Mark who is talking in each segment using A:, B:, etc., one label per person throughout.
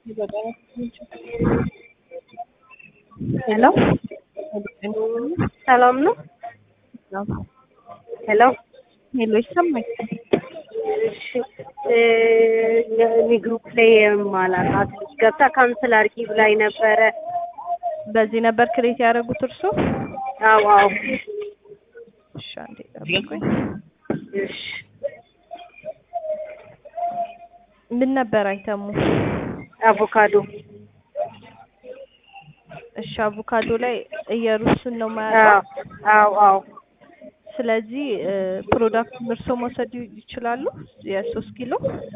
A: ሄሎ
B: ሰላም ነው? ሄሎ
A: ሄሎ ይሰማኝ?
B: እሺ እኔ ግሩፕ ላይ የማላውቃት ልጅ ገብታ ካንስል አድርጊ ብላኝ ነበረ።
A: በዚህ ነበር ክሬት ያደረጉት እርሶ?
B: አዎ አዎ።
A: እሺ አንዴ ጠብቁኝ።
B: እሺ
A: ምን ነበር አይተሙ?
B: አቮካዶ
A: እሺ አቮካዶ ላይ እየሩስን ነው
B: አዎ
A: ማለት
B: አዎ አዎ።
A: ስለዚህ ፕሮዳክቱን እርሶ መውሰድ ይችላሉ? የሶስት ኪሎ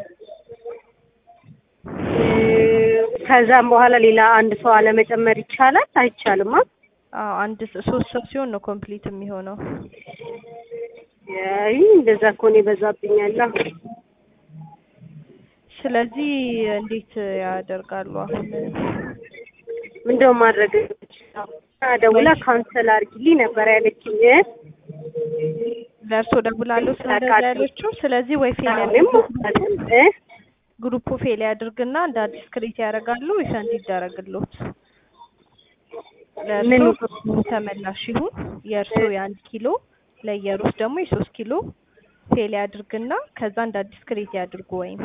B: ከዛም በኋላ ሌላ አንድ ሰው አለመጨመር ይቻላል አይቻልም?
A: አዎ አንድ ሰ- ሶስት ሰው ሲሆን ነው ኮምፕሊት የሚሆነው።
B: አይ እንደዛ ከሆነ ይበዛብኛል።
A: ስለዚህ እንዴት ያደርጋሉ አሁን?
B: ምንድነው ማድረግ ደውላ ካንሰል አድርጊልኝ ነበር ያለችኝ።
A: ለእርሶ ደውላለሁ ስለዚህ ያለችው። ስለዚህ ወይ ፌል
B: አሁንም
A: ያደርጉ
B: እ
A: ግሩፑ ፌል ያድርግና እንደ አዲስ ክሬት ያደርጋሉ ሪፈንድ ይደረግልዎት።
B: ምኑ?
A: ለእርሶ ተመላሽ ይሁን። የእርሶ የአንድ ኪሎ ለየሩስ ደግሞ የሶስት ኪሎ ፌል ያድርግና ከዛ እንደ አዲስ ክሬት ያድርጉ ወይም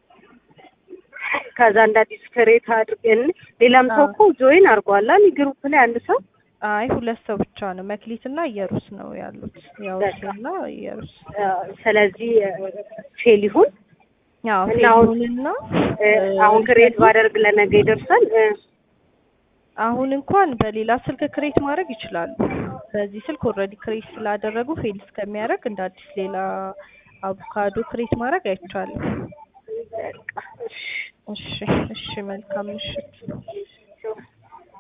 B: ከዛ እንደ አዲስ ክሬት አድርገን ሌላም ሰው እኮ ጆይን አድርጓል አይደል? ግሩፕ ላይ አንድ ሰው
A: አይ ሁለት ሰው ብቻ ነው መክሊትና እየሩስ ነው ያሉት። ያውስና እየሩስ
B: አ፣ ስለዚህ ፌል ይሁን
A: ያው
B: እና አሁን-
A: ፌሉንና
B: እ፣ አሁን ክሬት ባደርግ ለነገ ይደርሳል። እ፣
A: አሁን እንኳን በሌላ ስልክ ክሬት ማድረግ ይችላሉ። በዚህ ስልክ ኦልሬዲ ክሬት ስላደረጉ ፌል እስከሚያደርግ እንደ አዲስ ሌላ አቮካዶ ክሬት ማድረግ አይቻልም።
B: በቃ እሺ።
A: እሺ እሺ፣ መልካም ምሽት።